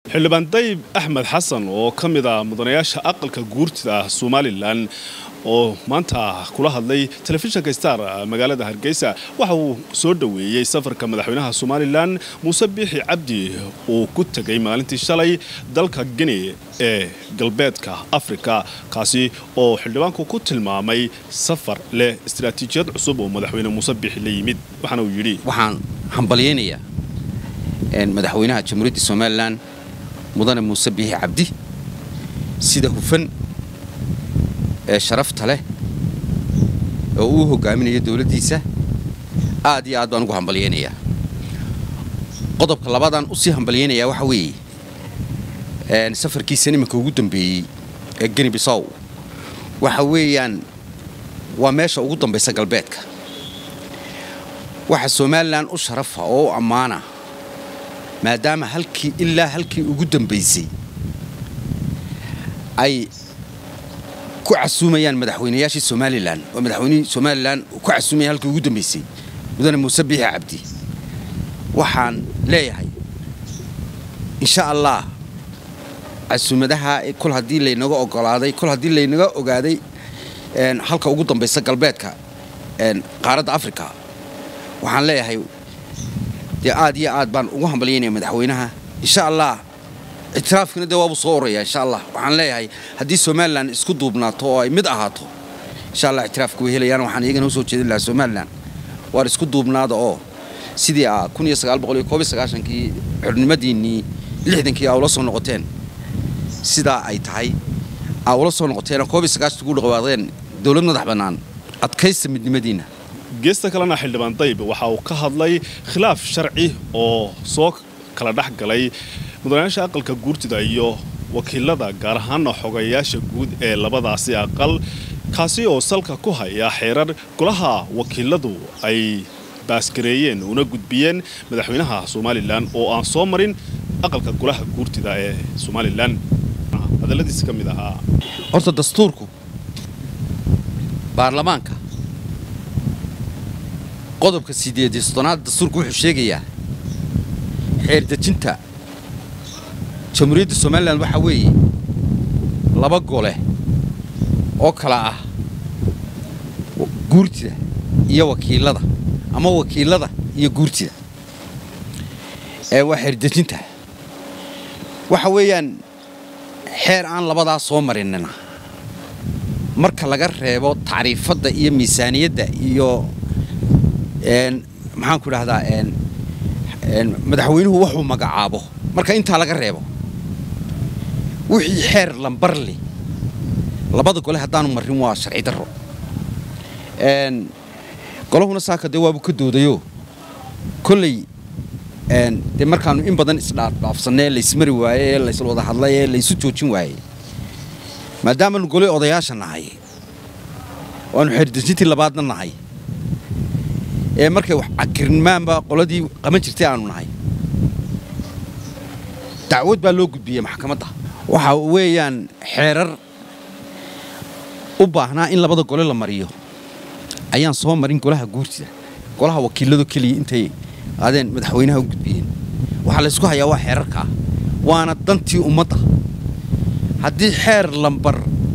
xildhibaan dayib axmed xasan oo ka mid ah mudanayaasha aqalka guurtida ah somalilan oo maanta kula hadlay telefishinka star magaalada hargeysa waxa uu soo dhoweeyey safarka madaxweynaha somalilan muuse biixi cabdi uu ku tegay maalintii shalay dalka gini ee galbeedka afrika kaasi oo xildhibaanku ku tilmaamay safar leh istaraatiijiyad cusub oo madaxweyne muuse biixi la yimid waxaana uu yidhi waxaan hambalyaynayaa madaxweynaha jamhuuriyadda somalilan mudane muuse biixi cabdi sida hufan ee sharafta leh oo uu hogaaminayo dowladdiisa aad iyo aad baan ugu hambalyaynayaa qodobka labaadaan usii hambalyaynayaa waxa weeye safarkiisa nimanka ugu dambeeyey ee geni bisow waxa weeyaan waa meesha ugu dambaysa galbeedka waxa somalilan u sharafa oo u ammaana maadaama halkii ilaa halkii ugu dambaysay ay ku casuumayaan madaxweynayaashii somalilan oo madaxweynihii somalilan ku casuumaya halkii ugu dambaysay mudane muuse biixi cabdi waxaan leeyahay insha allah casuumadaha kol haddii laynaga ogolaaday kol haddii laynaga ogaaday halka ugu dambaysa galbeedka qaaradda africa waxaan leeyahay dee aad iyo aad baan ugu hambalyaynaya madaxweynaha insha allah ictiraafkiina dee waabuu soo oraya insha allah waxaan leeyahay haddii somalilan isku duubnaato oo ay mid ahaato insha allah ictiraafka way helayaan waxaan iyagana usoo jeedin lahaa somalilan waar isku duubnaada oo sidii a kun iyo sagaal boqol iyo koob iyo sagaashankii xornimadiinnii lixdankii aa ula soo noqoteen sidaa ay tahay aa ula soo noqoteen koob iyo sagaashanki ku dhaqwaadeen dowlad madax bannaan adkaysta midnimadiinna geesta kalena xildhibaan dayb waxa uu ka hadlay khilaaf sharci oo soo kala dhex galay mudanayaasha aqalka guurtida iyo wakiilada gaar ahaana xogayaasha guud ee labadaasi aqal kaasi oo salka ku haya xeerar golaha wakiiladu ay baasgareeyeen una gudbiyeen madaxweynaha somalilan oo aan soo marin aqalka golaha guurtida ee somalilan hadalladiisi ka mid ahaa horta dastuurku baarlamaanka qodobka sideed iyo soddonaad dastuurku wuxuu sheegayaa xeerdejinta jamhuuriyadda somalilan waxaa weeye laba gole oo kala ah guurtida iyo wakiilada ama wakiilada iyo guurtida ee waa xeerdejinta waxa weeyaan xeer aan labadaa soo marinina marka laga reebo tacriifadda iyo miisaaniyadda iyo maxaan ku idhahdaa madaxweynuhu wuxuu magacaabo marka intaa laga reebo wixii xeer lambarli labada gole haddaanu marin waa sharci darro golahuna saaka dee waabuu ka doodayo kolley dee markaanu in badan isdhaafdhaafsannay laysmari waaye ee laysla wada hadlay ee laysu joojin waayey maadaamaanu gole odayaasha nahay waanu xeerdejintii labaadna nahay ee markay wax cakirmaanba qoladii qaban jirtay aanu nahay dacwad baa loo gudbiyey maxkamadda waxa weeyaan xeerar u baahnaa in labada gole la mariyo ayaan soo marin golaha guurtida golaha wakiiladu keliya intay adeen madaxweynaha u gudbiyeen waxaa laysku hayaa waa xeerarkaa waana dantii ummadda haddii xeer lambar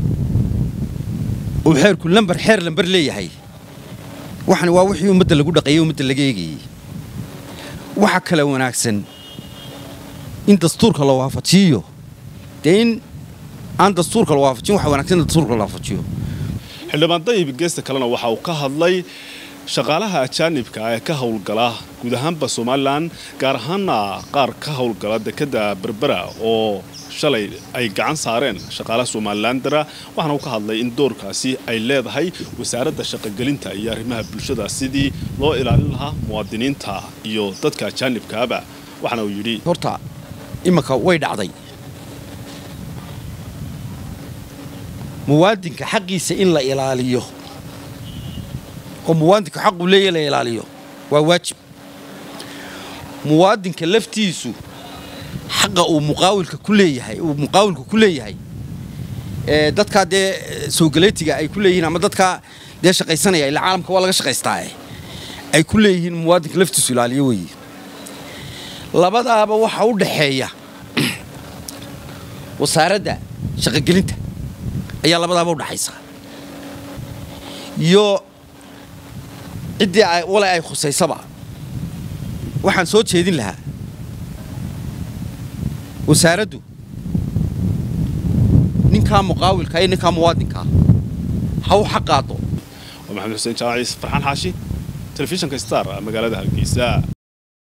uu xeerku lambar xeer lambar leeyahay waxani waa wixii ummadda lagu dhaqeeyey ummadda laga eegayey waxa kale wanaagsan in dastuurka la waafajiyo dee in aan dastuurka la waafajin waxa wanaagsan in dastuurka la waafajiyo xildhibaan dayib geesta kalena waxa uu ka hadlay shaqaalaha ajaanibka ee ka howlgala guud ahaanba somalilan gaar ahaana qaar ka howlgala dekedda berbera oo shalay ay gacan saareen shaqaalaha somalilandara waxaana uu ka hadlay in doorkaasi ay leedahay wasaaradda shaqogelinta iyo arrimaha bulshada sidii loo ilaalin lahaa muwaadiniinta iyo dadka ajaanibkaaba waxaana uu yidhi horta imanka way dhacday muwaadinka xaqiisa in la ilaaliyo oo muwaadinka xaquu leeya la ilaaliyo waa waajib muwaadinka laftiisu xaqa uu muqaawilka ku leeyahay uu muqaawilka ku leeyahay ee dadkaa dee soogaleetiga ay ku leeyihiin ama dadkaa dee shaqaysanaya ila caalamka waa laga shaqaystaae ay ku leeyihiin muwaadinka laftiisu ilaaliyo weeye labadaaba waxa u dhaxeeya wasaaradda shaqogelinta ayaa labadaaba u dhaxaysa iyo ciddii wale ay khusaysaba waxaan soo jeedin lahaa wasaaraddu ninkaa muqaawilka iyo ninkaa muwaadinkaa ha u xaqaado waa maxamed xuseen jaaciis farxaan xaashi telefishinka star magaalada hargeysa